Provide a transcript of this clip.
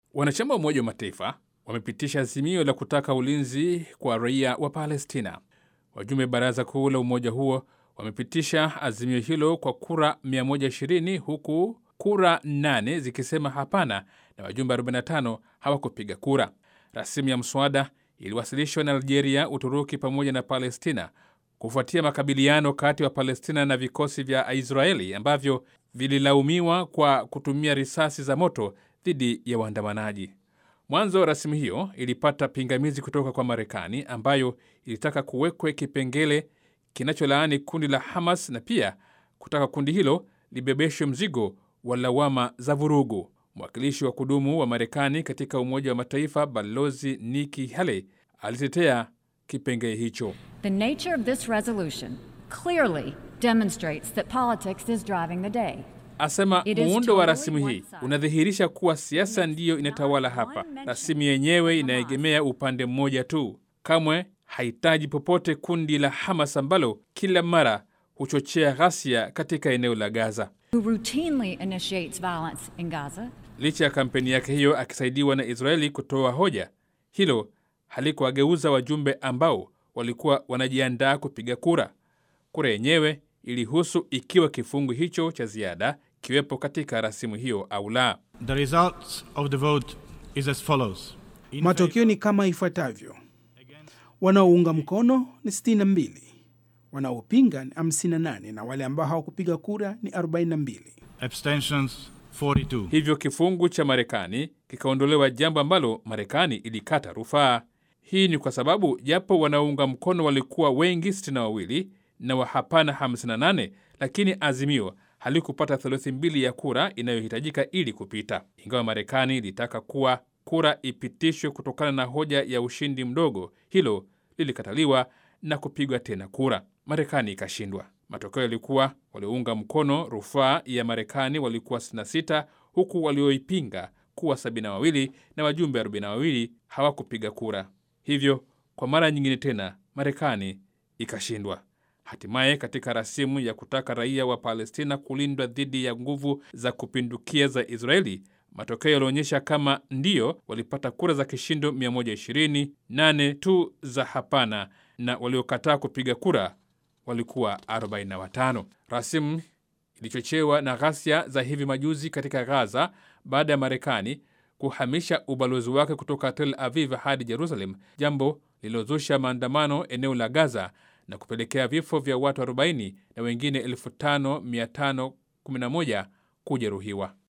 Wanachama wa Umoja wa Mataifa wamepitisha azimio la kutaka ulinzi kwa raia wa Palestina. Wajumbe baraza kuu la umoja huo wamepitisha azimio hilo kwa kura 120 huku kura 8 zikisema hapana na wajumbe 45 hawakupiga kura. Rasimu ya mswada iliwasilishwa na Algeria, Uturuki pamoja na Palestina kufuatia makabiliano kati ya Palestina na vikosi vya Israeli ambavyo vililaumiwa kwa kutumia risasi za moto dhidi ya waandamanaji. Mwanzo rasimu hiyo ilipata pingamizi kutoka kwa Marekani ambayo ilitaka kuwekwe kipengele kinacholaani kundi la Hamas na pia kutaka kundi hilo libebeshwe mzigo wa lawama za vurugu. Mwakilishi wa kudumu wa Marekani katika Umoja wa Mataifa Balozi Nikki Haley alitetea kipengele hicho. The nature of this resolution clearly demonstrates that politics is driving the day. Asema It is muundo wa totally rasimu hii one-sided. unadhihirisha kuwa siasa ndiyo inatawala hapa. Rasimu yenyewe inaegemea upande mmoja tu, kamwe hahitaji popote kundi la Hamas ambalo kila mara huchochea ghasia katika eneo la Gaza. Who routinely initiates violence in Gaza Licha ya kampeni yake hiyo akisaidiwa na Israeli kutoa hoja, hilo halikuwageuza wajumbe ambao walikuwa wanajiandaa kupiga kura. Kura yenyewe ilihusu ikiwa kifungu hicho cha ziada kiwepo katika rasimu hiyo au la. The result of the vote is as follows. In Matokeo ni kama ifuatavyo: wanaounga mkono ni 62, wanaopinga ni 58 na wale ambao hawakupiga kura ni 42. abstentions 42. Hivyo kifungu cha Marekani kikaondolewa, jambo ambalo Marekani ilikata rufaa. Hii ni kwa sababu japo wanaounga mkono walikuwa wengi 62 na wa hapana 58, lakini azimio halikupata theluthi mbili ya kura inayohitajika ili kupita. Ingawa Marekani ilitaka kuwa kura ipitishwe kutokana na hoja ya ushindi mdogo, hilo lilikataliwa na kupigwa tena kura. Marekani ikashindwa. Matokeo yalikuwa waliounga mkono rufaa ya Marekani walikuwa 66 huku walioipinga kuwa 72 na wajumbe 42 hawakupiga kura. Hivyo kwa mara nyingine tena Marekani ikashindwa. Hatimaye katika rasimu ya kutaka raia wa Palestina kulindwa dhidi ya nguvu za kupindukia za Israeli, matokeo yalionyesha kama ndiyo walipata kura za kishindo 120, nane tu za hapana, na waliokataa kupiga kura walikuwa 45. Rasimu ilichochewa na ghasia za hivi majuzi katika Gaza baada ya Marekani kuhamisha ubalozi wake kutoka Tel Aviv hadi Jerusalem, jambo lililozusha maandamano eneo la Gaza na kupelekea vifo vya watu 40 na wengine 5511 kujeruhiwa.